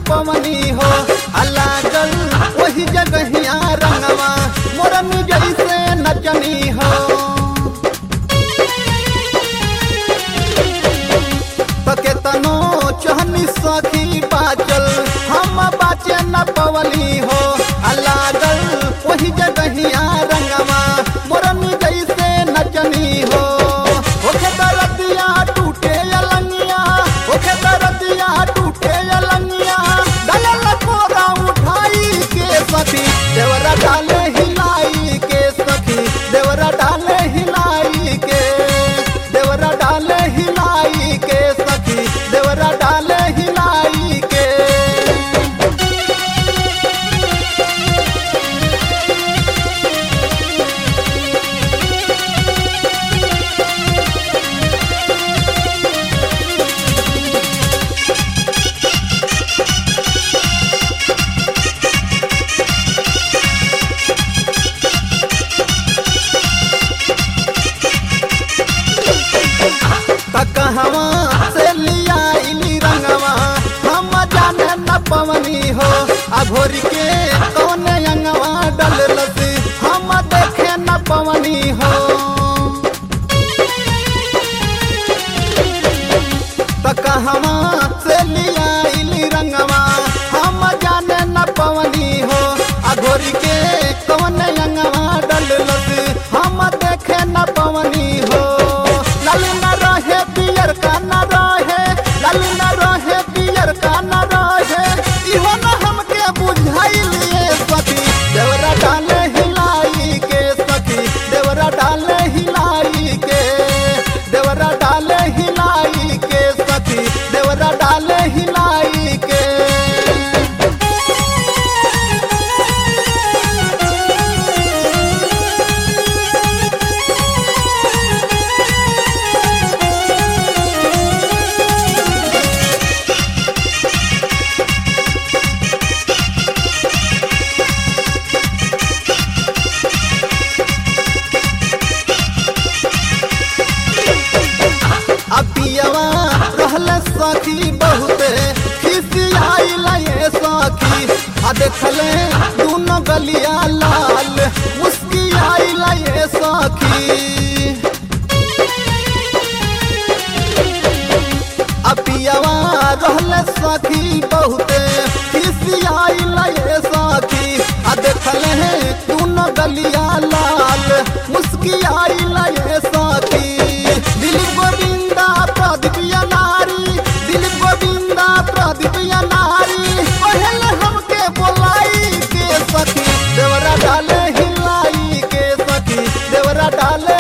पवनी हो अलागल वही जगहिया रंगवा मोरनी जैसे नचनी हो तके तनो चहनी सखी बाचल हम बाचे न पवली हो अलागल वही जगहिया रंगवा मोरनी जैसे नचनी हो ओखे दरदिया टूटे अलंगिया ओखे दरदिया टूटे अलंगिया दलल कोरा उठाई के सखी देवरा डाले हिलाई के सखी देवरा डाले हिलाई के देवरा डाले हिलाई के सखी देवरा डाले हिलाई के कहवा से लिया इली रंगवा हम जाने न पवनी हो अघोर के कौन अंगवा डललस हम देखे न पवनी हो त कहवा से लिया इली रंगवा हम जाने न पवनी हो अघोर के कौन अंगवा डललस हम देखे न पवनी हो लाल न रहे पियर का न रहे लाल न रहे पियर का न रहे इहो न हमके बुझाइलिए सखी देवरा डाले हिलाई के सखी देवरा डाले हिलाई के देवरा डाले हिलाई के सखी देवरा डाले हिलाई के अपियवा रहल सखी बहुते खिसियाइल ये सखी आ देखले दोनों गलिया लाल मुस्कियाइल ये सखी अपियवा रहल सखी बहुते खिसियाइल ये सखी आ देखले दोनों गलिया लाल मुस्कियाइल ये सखी दिलीप गोविंदा प्रदीप या नारी दिलीप गोविंदा प्रदीप या नारी पहले हमके बोलाई के सखी देवरा डाले हिलाई के सखी देवरा डाले